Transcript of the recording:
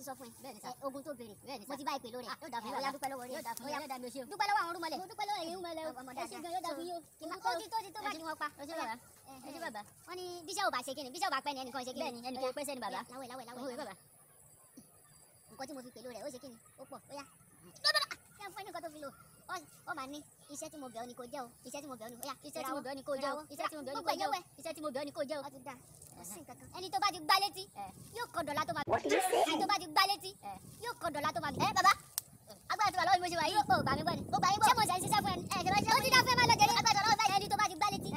ti sọ fún ẹ. Bẹ́ẹ̀ni sà. Ẹ, ogun tó béèrè. Bẹ́ẹ̀ni mo sà. ti bá ìpè lórí ẹ. Ah, yóò dà fún yín Ó yá, bàbá. dúpẹ́ lọ́wọ́ Yóò dà fún yín, Ó yá. yóò dà mí o ṣeun. dúpẹ́ lọ́wọ́ àwọn ọ̀rúnmọlẹ̀. Mo dúpẹ́ lọ́wọ́ ẹ̀yin mọ̀lẹ́ o. Ọmọ Ẹ ṣé dáadáa. gan, yóò dà fún yín o. Kí ló- ó ti tó ti tó Ẹ báyìí. ṣé wọ́n pa. Ẹ ṣé bàbá. Ẹ ṣé bàbá. wọ́n ní bíṣẹ́ ò bá ṣe kíni bíṣẹ́ ò bá pẹ́ ni ẹnìkan ṣe kíni. Bẹ́ẹ̀ni, ẹnì Ó kan yá. pẹ́sẹ́ ni bàbá. Ó yá, láwẹ̀ láwẹ̀ láwẹ̀. Owó bàbá. nǹkan tí mo fi pè lórí ẹ̀ ó ṣe kíni ó pọ̀ ó yá. kí ẹ fún ẹ ní nǹkan tó fi lò ó ó máa ní iṣẹ́ tí mo bẹ̀ ọ́ ni kò jẹ́ o iṣẹ́ tí mo bẹ̀ ọ́ ni ó yá Iṣẹ́ tí mo bẹ̀ ọ́ ni kó jẹ́ o. Iṣẹ́ tí mo bẹ̀ ọ́ ni gbogbo kó jẹ́ o. ìyẹ́wẹ́ Iṣẹ́ tí mo bẹ̀ ọ́ ni kó jẹ́ o. ó ti dá kò sí nǹkan kan ẹni tó bá ti gbá létí Ẹ. yóò kọ dọ̀là tó máa What did you say? ẹni tó bá ti gbá létí Ẹ. yóò kọ dọ̀là tó máa Ẹ bàbá. Agbára ti wà lọ́wọ́ mi bó ṣe wà yìí. yóò gbà mí gbọ́ ni Ó gbà yín gbọ́. ṣé mo ṣe ń ṣiṣẹ́ fún ẹ Ẹ ṣe bá ṣe ó ti dá fún ẹ máa lọ jẹrẹ agbára ọlọ́run báyìí ẹni tó bá ti gbá létí